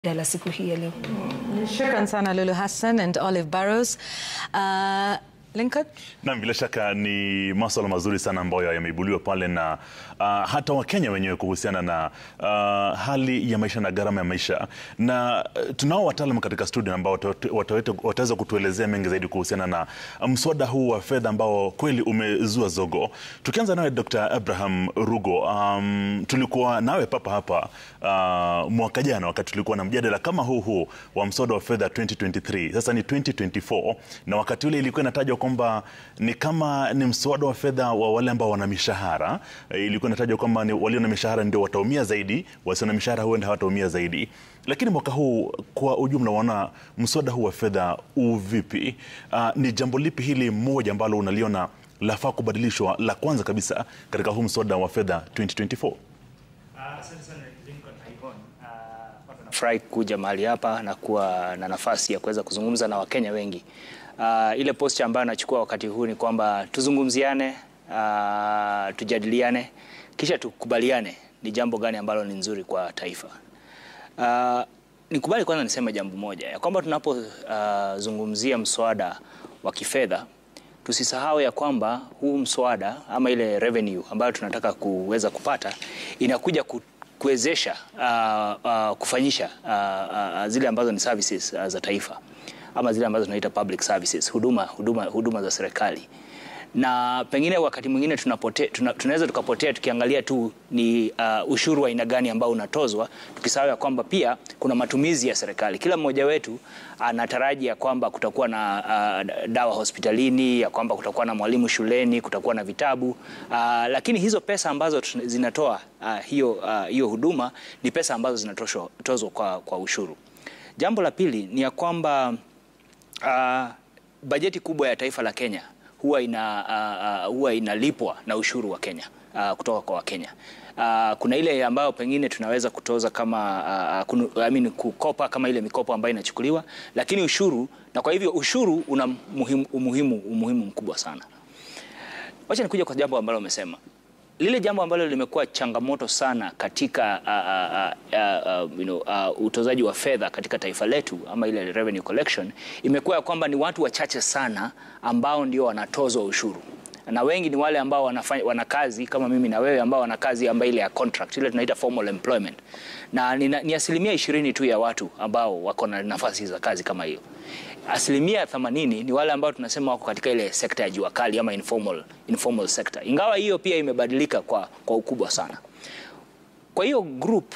la siku hii ya leo. Shukran sana Lulu Hassan and Olive Barrows. Uh, Lincoln? Naam, bila shaka ni maswala mazuri sana ambayo yameibuliwa pale na uh, hata Wakenya wenyewe kuhusiana na uh, hali ya maisha na gharama ya maisha, na uh, tunao wataalam katika studio ambao wataweza kutuelezea mengi zaidi kuhusiana na mswada huu wa fedha ambao kweli umezua zogo. Tukianza nawe Dr. Abraham Rugo, um, tulikuwa nawe papa hapa uh, mwaka jana wakati tulikuwa na mjadala kama huu huu wa mswada wa fedha 2023. Sasa ni 2024 na wakati ule ilikuwa inatajwa kwamba ni kama ni mswada wa fedha wa wale ambao wana mishahara. Ilikuwa inatajwa kwamba ni walio na mishahara ndio wataumia zaidi, wasio na mishahara huenda hawataumia zaidi. Lakini mwaka huu kwa ujumla, waona mswada huu wa fedha uvipi? Uh, ni jambo lipi hili moja ambalo unaliona lafaa kubadilishwa la kwanza kabisa katika huu mswada wa fedha 2024? Nafurahi kuja mahali hapa na kuwa na nafasi ya kuweza kuzungumza na Wakenya wengi. Uh, ile posture ambayo nachukua wakati huu ni kwamba tuzungumziane, uh, tujadiliane kisha tukubaliane ni jambo gani ambalo ni nzuri kwa taifa. Uh, nikubali kwanza niseme jambo moja ya kwamba tunapozungumzia uh, mswada wa kifedha tusisahau ya kwamba huu mswada ama ile revenue ambayo tunataka kuweza kupata inakuja ku kuwezesha uh, uh, kufanyisha uh, uh, zile ambazo ni services uh, za taifa ama zile ambazo tunaita public services, huduma, huduma, huduma za serikali. Na pengine wakati mwingine tunapote, tuna, tunaweza tukapotea tukiangalia tu ni uh, ushuru wa aina gani ambao unatozwa, tukisahau ya kwamba pia kuna matumizi ya serikali. Kila mmoja wetu anataraji ya kwamba kutakuwa na uh, dawa hospitalini, ya kwamba kutakuwa na mwalimu shuleni, kutakuwa na vitabu uh, lakini hizo pesa ambazo zinatoa uh, hiyo, uh, hiyo huduma ni pesa ambazo zinatozwa kwa, kwa ushuru. Jambo la pili ni ya kwamba uh, bajeti kubwa ya taifa la Kenya huwa ina uh, uh, huwa inalipwa na ushuru wa Kenya uh, kutoka kwa Wakenya. Uh, kuna ile ambayo pengine tunaweza kutoza kama uh, kunu, I mean, kukopa kama ile mikopo ambayo inachukuliwa, lakini ushuru, na kwa hivyo ushuru una muhimu, umuhimu, umuhimu mkubwa sana. Wacha nikuja kwa jambo ambalo umesema lile jambo ambalo limekuwa changamoto sana katika uh, uh, uh, you know, uh, utozaji wa fedha katika taifa letu ama ile revenue collection imekuwa ya kwamba ni watu wachache sana ambao ndio wanatozwa ushuru na wengi ni wale ambao wanafanya wana kazi kama mimi na wewe ambao wana kazi ambayo ile ya contract ile tunaita formal employment, na ni, ni asilimia ishirini tu ya watu ambao wako na nafasi za kazi kama hiyo. Asilimia 80 ni wale ambao tunasema wako katika ile sekta ya jua kali ama informal, informal sector, ingawa hiyo pia imebadilika kwa, kwa ukubwa sana. Kwa hiyo group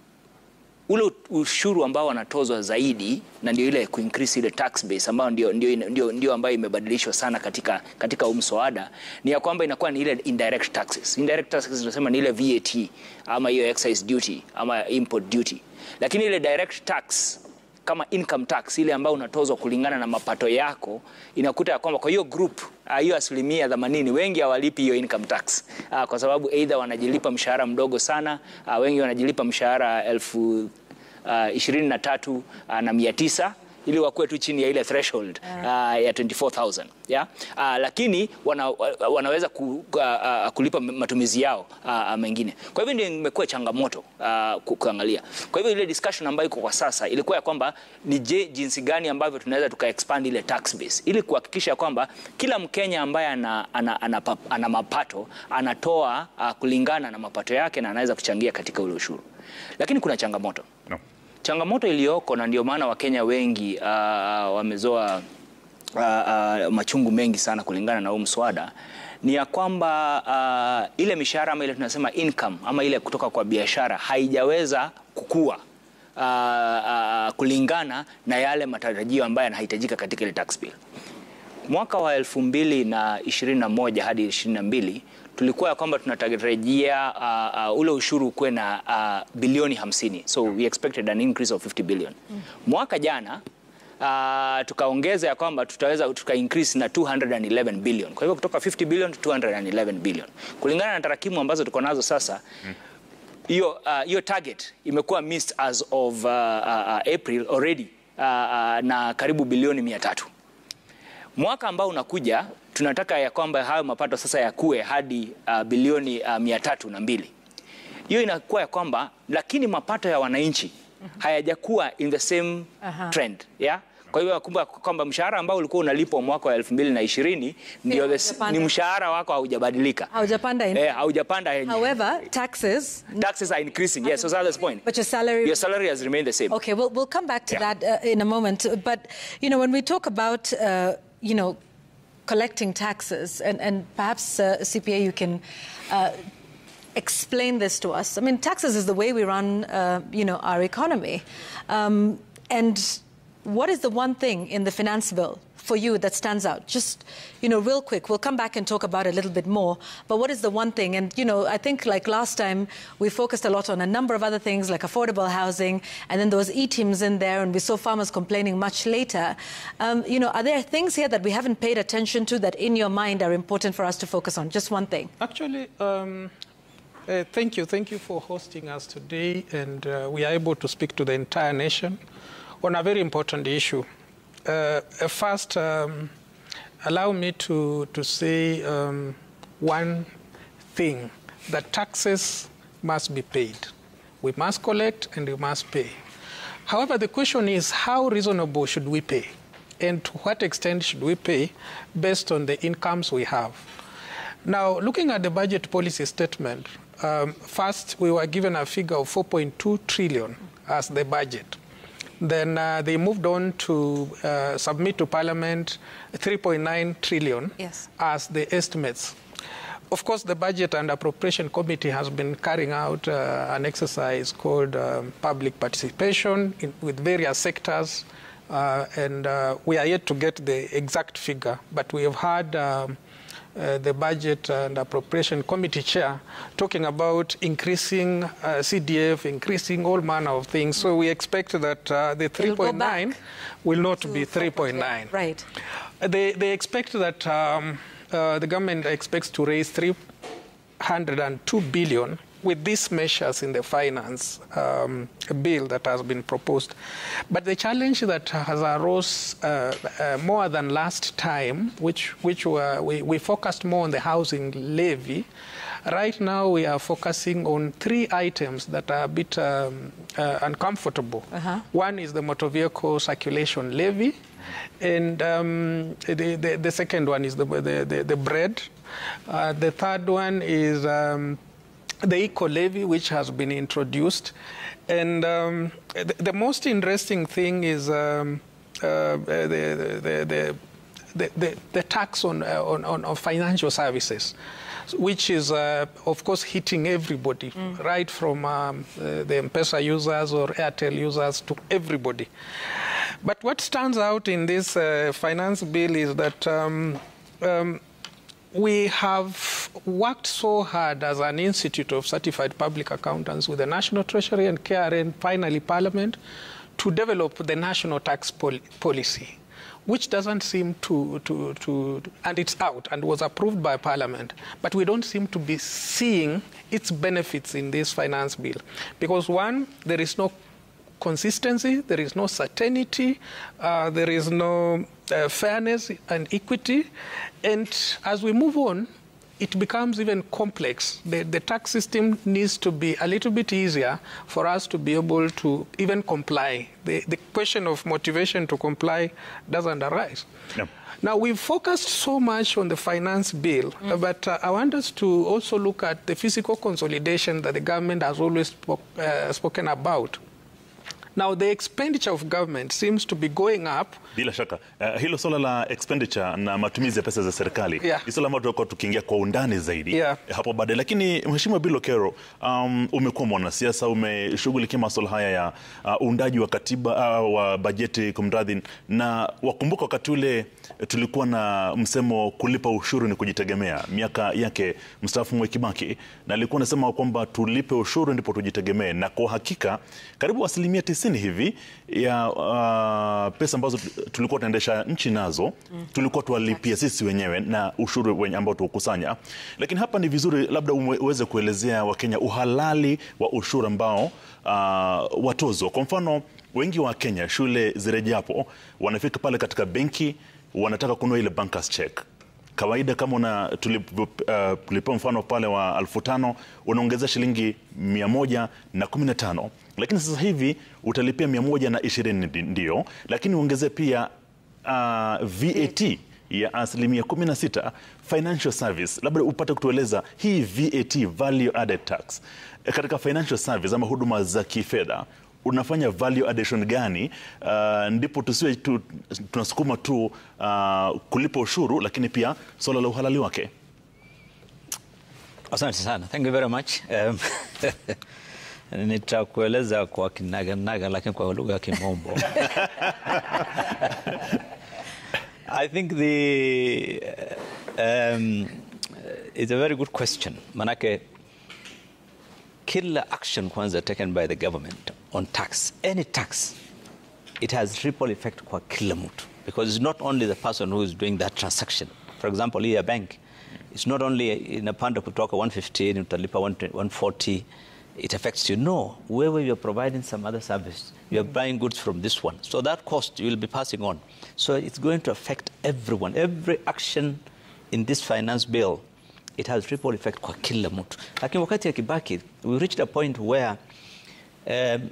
ule ushuru ambao wanatozwa zaidi na ndio ile kuincrease ile tax base ambayo ndio, ndio, ndio, ndio ambayo imebadilishwa sana katika, katika mswada ni ya kwamba inakuwa ni ile indirect taxes. Indirect taxes tunasema ni ile VAT ama hiyo excise duty ama import duty, lakini ile direct tax kama income tax ile ambayo unatozwa kulingana na mapato yako, inakuta ya kwamba kwa hiyo group hiyo uh, asilimia 80 wengi hawalipi hiyo income tax uh, kwa sababu either wanajilipa mshahara mdogo sana uh, wengi wanajilipa mshahara elfu uh, ishirini na tatu uh, na mia tisa ili wakuwe tu chini ya ile threshold uh, ya 24000 yeah? Uh, lakini wana, wanaweza ku, uh, uh, kulipa matumizi yao uh, mengine. Kwa hivyo ndio imekuwa changamoto uh, kuangalia. Kwa hivyo ile discussion ambayo iko kwa sasa ilikuwa ya kwamba ni je, jinsi gani ambavyo tunaweza tuka expand ile tax base ili kuhakikisha kwamba kila Mkenya ambaye ana, ana, ana, ana, ana mapato anatoa uh, kulingana na mapato yake na anaweza kuchangia katika ule ushuru, lakini kuna changamoto no. Changamoto iliyoko na ndio maana Wakenya wengi uh, wamezoa uh, uh, machungu mengi sana kulingana na huu mswada ni ya kwamba uh, ile mishahara ama ile tunasema income ama ile kutoka kwa biashara haijaweza kukua uh, uh, kulingana na yale matarajio ambayo yanahitajika katika ile tax bill. Mwaka wa elfu mbili na ishirini na moja hadi ishirini na mbili tulikuwa ya kwamba tunatarajia uh, uh, ule ushuru ukuwe na uh, bilioni 50, so we expected an increase of 50 billion. Mwaka jana uh, tukaongeza ya kwamba tutaweza tuka increase na 211 billion. Kwa hivyo kutoka 50 billion to 211 billion. Kulingana na tarakimu ambazo tuko nazo sasa hiyo uh, uh, target imekuwa missed as of uh, uh, April already uh, uh, na karibu bilioni 300. Mwaka ambao unakuja tunataka ya kwamba hayo mapato sasa yakue hadi uh, bilioni uh, mia tatu na mbili. Hiyo inakuwa ya kwamba lakini mapato ya wananchi hayajakuwa in the same Aha. trend yeah? Kwa hiyo kumbuka kwamba mshahara ambao ulikuwa unalipwa mwaka wa 2020 ndio the- haujapanda. ni mshahara wako haujabadilika. Haujapanda in- Eh, haujapanda yenye. However, taxes, Taxes are increasing. Yes, so that's the point. but your salary Your salary has remained the same. Okay, we'll, we'll come back to Yeah. that uh, in a moment. But, you know, when we talk about, uh, you know, collecting taxes, and, and perhaps, uh, CPA, you can uh, explain this to us. I mean, taxes is the way we run, uh, you know, our economy. Um, and what is the one thing in the finance bill for you that stands out? Just, you know, real quick. We'll come back and talk about it a little bit more. But what is the one thing? And, you know, I think like last time, we focused a lot on a number of other things like affordable housing, and then there was e-teams in there, and we saw farmers complaining much later. Um, you know, are there things here that we haven't paid attention to that in your mind are important for us to focus on? Just one thing. Actually, um, uh, thank you. Thank you for hosting us today. And uh, we are able to speak to the entire nation on a very important issue. Uh, uh, first, um, allow me to, to say um, one thing that taxes must be paid. We must collect and we must pay. However, the question is how reasonable should we pay? And to what extent should we pay based on the incomes we have? Now, looking at the budget policy statement, um, first we were given a figure of 4.2 trillion as the budget. Then uh, they moved on to uh, submit to Parliament 3.9 trillion Yes. as the estimates. Of course, the Budget and Appropriation Committee has been carrying out uh, an exercise called um, public participation in, with various sectors, uh, and uh, we are yet to get the exact figure, but we have had um, uh, the Budget and Appropriation Committee chair talking about increasing uh, CDF, increasing all manner of things. So we expect that uh, the It'll go 3.9 back will not to be 3.9. Right. They, they expect that um, uh, the government expects to raise 302 billion with these measures in the finance um, bill that has been proposed. But the challenge that has arose uh, uh, more than last time, which, which were, we, we focused more on the housing levy, right now we are focusing on three items that are a bit um, uh, uncomfortable. Uh-huh. One is the motor vehicle circulation levy, and um, the, the, the second one is the, the, the, the bread. Uh, the third one is um, the eco levy, which has been introduced. And um, the, the most interesting thing is um, uh, the, the, the, the, the, the tax on, uh, on, on, on financial services, which is, uh, of course, hitting everybody, right from um, uh, the M-Pesa users or Airtel users to everybody. But what stands out in this uh, finance bill is that um, um, we have worked so hard as an institute of certified public accountants with the National Treasury and KRN, finally Parliament, to develop the national tax pol- policy, which doesn't seem to, to, to, and it's out and was approved by Parliament, but we don't seem to be seeing its benefits in this finance bill. Because one, there is no consistency, there is no certainty, uh, there is no uh, fairness and equity. And as we move on, it becomes even complex. The, the tax system needs to be a little bit easier for us to be able to even comply. The, the question of motivation to comply doesn't arise. Yeah. Now, we've focused so much on the finance bill, but uh, I want us to also look at the physical consolidation that the government has always spoke, uh, spoken about. Now, the expenditure of government seems to be going up Bila shaka uh, hilo swala la expenditure na matumizi ya pesa za serikali Yeah. ni swala ambalo tutakuwa tukiingia kwa undani zaidi Yeah. hapo baadaye, lakini Mheshimiwa Bill Okero, um, umekuwa mwanasiasa, umeshughulikia masuala haya ya uh, uundaji wa katiba uh, wa bajeti kumradhi, na wakumbuka wakati ule tulikuwa na msemo kulipa ushuru ni kujitegemea, miaka yake mstaafu Mwai Kibaki, na alikuwa anasema kwamba tulipe ushuru ndipo tujitegemee, na kwa hakika karibu asilimia tisini hivi ya uh, pesa ambazo tulikuwa tunaendesha nchi nazo tulikuwa tuwalipia sisi wenyewe na ushuru wenye ambao tuukusanya. Lakini hapa ni vizuri labda uwe- uweze kuelezea Wakenya uhalali wa ushuru ambao uh, watozwa. Kwa mfano, wengi wa Kenya shule zirejapo wanafika pale katika benki wanataka kununua ile bankers check kawaida kama una tulipo- uh, tulipewa mfano pale wa elfu tano unaongeza shilingi mia moja na kumi na tano lakini sasa hivi utalipia 120 ndio, lakini uongezee pia uh, VAT ya asilimia 16 financial service. Labda upate kutueleza hii VAT, value added tax, katika financial service ama huduma za kifedha unafanya value addition gani? Uh, ndipo tusiwe tu, tunasukuma tu uh, kulipa ushuru, lakini pia swala la uhalali wake. Asante sana, thank you very much. Um, nitakueleza kwa kinaganaga lakini kwa lugha ya Kimombo. I think the um, it's a very good question. Manake kila action kwanza taken by the government on tax, any tax, it has ripple effect kwa kila mtu because it's not only the person who is doing that transaction. For example, here bank, it's not only inapanda kutoka 115 utalipa 140 it affects you. No, wherever you're providing some other service, you're buying goods from this one. So that cost you will be passing on. So it's going to affect everyone. Every action in this finance bill, it has ripple effect kwa kila mtu. Lakini wakati ya Kibaki, we reached a point where um,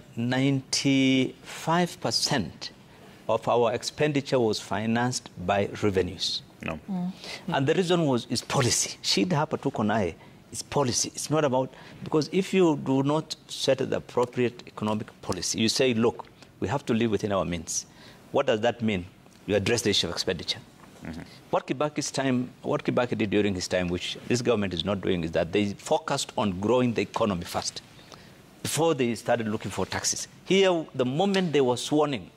95% of our expenditure was financed by revenues. No. And the reason was is policy. Shida hapa tuko naye is policy. It's not about because if you do not set the appropriate economic policy, you say, look, we have to live within our means. What does that mean? You address the issue of expenditure. What Kibaki's time, what Kibaki did during his time, which this government is not doing, is that they focused on growing the economy first before they started looking for taxes. Here, the moment they were sworn in,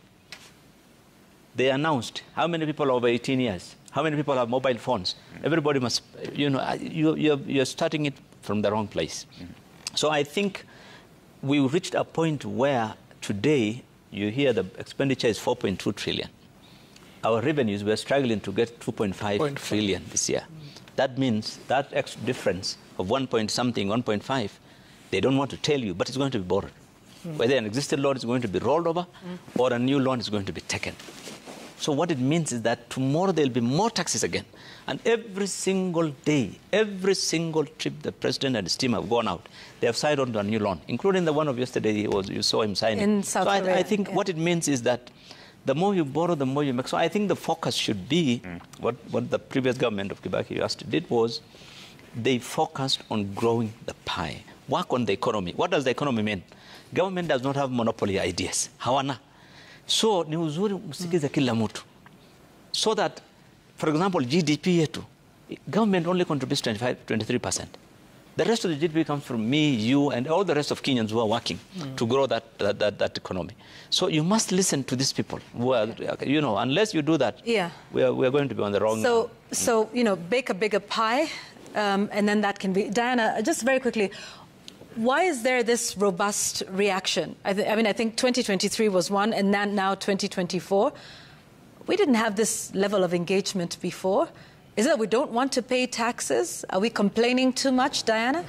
they announced how many people are over 18 years, how many people have mobile phones. Everybody must, you know, you, you're, you're starting it from the wrong place. So I think we reached a point where today you hear the expenditure is 4.2 trillion. Our revenues, we're struggling to get 2.5 trillion this year. That means that extra difference of 1 point something, 1.5, they don't want to tell you, but it's going to be borrowed. Whether an existing loan is going to be rolled over or a new loan is going to be taken. So what it means is that tomorrow there'll be more taxes again. And every single day, every single trip the president and his team have gone out, they have signed on to a new loan, including the one of yesterday he was, you saw him signing. In South so I, Korea, I think yeah. what it means is that the more you borrow, the more you make. So I think the focus should be what, what the previous government of Kibaki Yasti did was they focused on growing the pie, work on the economy. What does the economy mean? Government does not have monopoly ideas. Hawana. So ni uzuri msikize kila mtu. So that, for example, GDP yetu, government only contributes 25, 23%. The rest of the GDP comes from me, you, and all the rest of Kenyans who are working to grow that, that, that, that economy. So you must listen to these people. Who are, you know, unless you do that, Yeah. we, are, we are going to be on the wrong. So, so you know, bake a bigger pie, um, and then that can be. Diana, just very quickly, why is there this robust reaction? I, th- I mean, I think 2023 was one, and then now 2024. We didn't have this level of engagement before. Is it that we don't want to pay taxes? Are we complaining too much, Diana?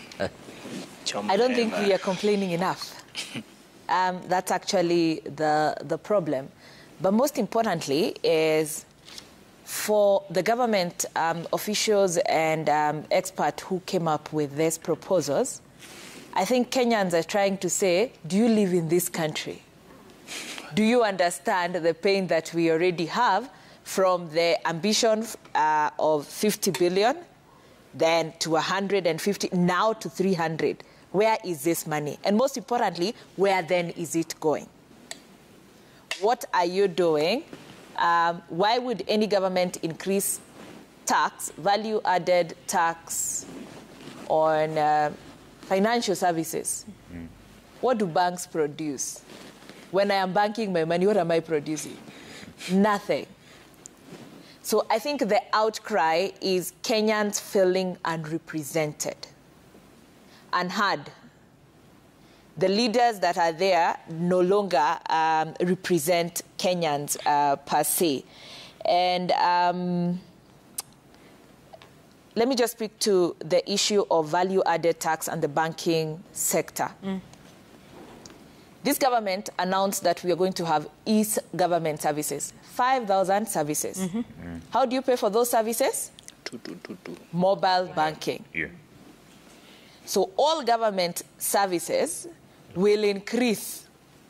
I don't think we are complaining enough. Um, that's actually the, the problem. But most importantly is for the government um, officials and um, experts who came up with these proposals, I think Kenyans are trying to say, do you live in this country? Do you understand the pain that we already have from the ambition uh, of 50 billion, then to 150, now to 300? Where is this money? And most importantly, where then is it going? What are you doing? Um, why would any government increase tax, value added tax on uh, financial services? What do banks produce? When I am banking my money, what am I producing? Nothing. So I think the outcry is Kenyans feeling unrepresented, unheard. The leaders that are there no longer um, represent Kenyans uh, per se. And um, let me just speak to the issue of value added tax and the banking sector. This government announced that we are going to have e government services 5,000 services. How do you pay for those services? Two, two, two, two. Mobile banking. Yeah. So all government services will increase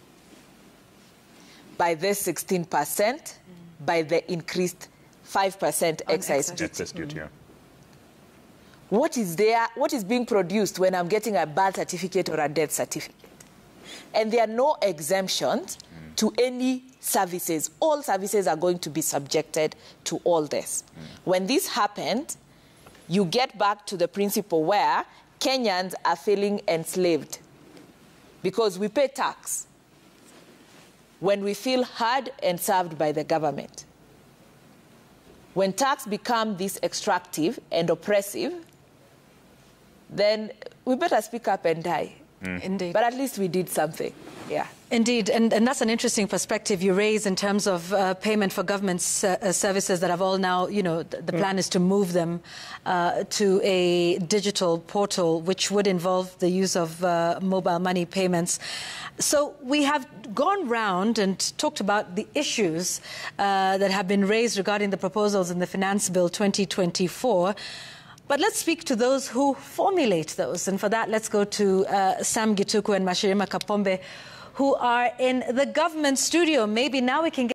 by this 16% by the increased 5% excise excise. duty. Excess duty, yeah. What is there, what is being produced when I'm getting a birth certificate or a death certificate? And there are no exemptions to any services. All services are going to be subjected to all this. When this happened, you get back to the principle where Kenyans are feeling enslaved because we pay tax when we feel heard and served by the government. When tax become this extractive and oppressive, then we better speak up and die. Indeed. But at least we did something. Yeah. Indeed, and, and that's an interesting perspective you raise in terms of uh, payment for government s- uh, services that have all now, you know, th- the plan is to move them uh, to a digital portal, which would involve the use of uh, mobile money payments. So we have gone round and talked about the issues uh, that have been raised regarding the proposals in the Finance Bill 2024. But let's speak to those who formulate those. And for that, let's go to uh, Sam Gituku and Mashirima Kapombe, who are in the government studio. Maybe now we can get